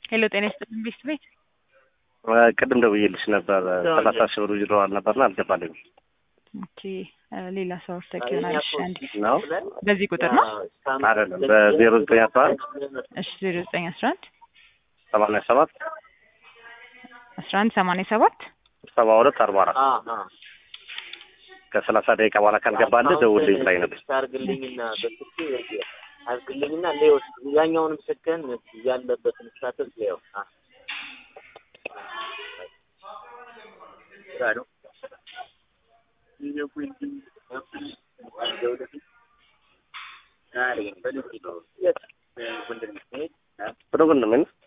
ሄሎ ጤና ይስጥልኝ ቤት ቤት ቅድም ደውዬልሽ ነበር ሰላሳ ሺህ ብር ይድረዋል ነበርና አልገባልኝም ኦኬ ሌላ ሰው ተኪ ይሆናል እሺ አንዴ ነው በዚህ ቁጥር ነው አይደለም በዜሮ ዘጠኝ አስራ አንድ እሺ ዜሮ ዘጠኝ አስራ አንድ ሰማንያ ሰባት አስራ አንድ ሰማንያ ሰባት ሰባ ሁለት አርባ አራት ከሰላሳ ደቂቃ በኋላ ካልገባልህ ደውልልኝ ላይ ነበር አርግልኝና በስልክ አርግልኝና ሌው ያኛውንም ስልክህን ያለበትን ስታተስ ሌው ብሎ ወንድሜ ነው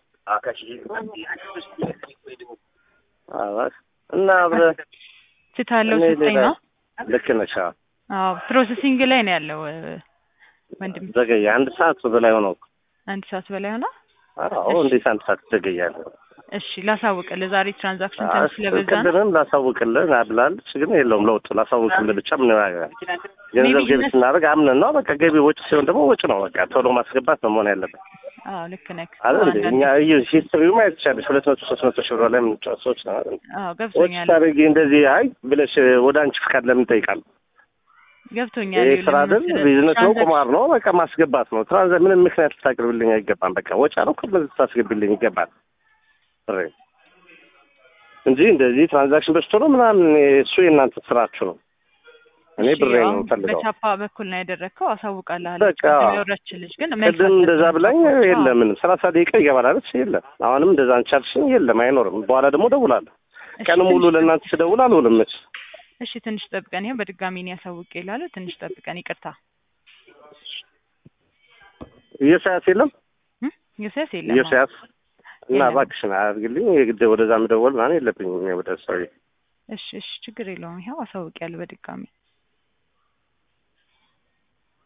እና አብረህ ስታለው እኔ ስጠኝ ሌላ- ነው ልክ ነሽ አዎ። አዎ ፕሮሰሲንግ ላይ ነው ያለው ወንድም ዘገየ አንድ ሰዓት በላይ ሆነው እኮ። አንድ ሰዓት በላይ ሆና አዎ እንዴት አንድ ሰዓት ትዘገያለህ? እሺ ላሳውቅልህ ዛሬ ትራንዛክሽን ትንሽ ስለበዛ ነው ቅድምም ላሳውቅልህ አብላለች፣ ግን የለውም ለውጥ ላሳውቅልህ ብቻ ምን ያደርጋል? ገንዘብ Maybe ገቢ እነሱ- ስናደርግ አምነን ነው በቃ ገቢ ወጪ ሲሆን ደግሞ ወጪ ነው በቃ ቶሎ ማስገባት ነው መሆን ያለበት አዎ ልክ ነህ አይደል እንዴ? አንዳንዴ- እኛ እዩ ሂስትሪው ማየት ትችላለሽ። ሁለት መቶ ሶስት መቶ ሺህ ብር ላይ የምንጫወት ሰዎች ነው አይደል? አዎ ወጪ ገብቶኛል ታደርጊ እንደዚህ አይ ብለሽ ወደ አንቺ ፍቃድ ለምን ይጠይቃል? ገብቶኛል ይሄ ይኸውልህ ስራ አይደል? መሰለህ፣ ቢዝነስ ነው፣ ትራንዛክሽን- ቁማር ነው። በቃ ማስገባት ነው። ትራንዛ ምንም ምክንያት ልታቅርብልኝ አይገባም። በቃ ወጪ ነው እኮ በዚህ ታስገቢልኝ ይገባል ብሬ እንጂ እንደዚህ ትራንዛክሽን በዝቶ ነው ምናምን እሱ የእናንተ ስራችሁ ነው። እኔ እሺ፣ ብሬ ነው አሁን የምፈልገው። በቻፓ በኩል ነው ያደረግከው አሳውቃለሁ በቃ ወረች ልጅ ግን መልስ ቅድም እንደዛ አልሰጠህም። ብላኝ አዎ። የለም ምንም ሰላሳ ደቂቃ ይገባል አለች። የለም አሁንም እንደዛ አንቻልሽኝ። የለም አይኖርም። በኋላ ደግሞ እደውላለሁ። እሺ፣ ቀን ሙሉ ትንሽ ለእናንተ ስደውል አልውልም። መች እሺ ትንሽ ጠብቀን ይሄን በድጋሚ ነው ያሳውቅ ይላሉ። ትንሽ ጠብቀን ይቅርታ እየሳያስ የለም እም? የሰስ የለም እየሳያስ እና የለም። እባክሽን አያድርግልኝ። የግድ ወደዛ ምደወል ምናምን የለብኝም። እኔ ወደ ሰው እሺ እሺ ችግር የለውም ይኸው አሳውቅ ያለ በድጋሚ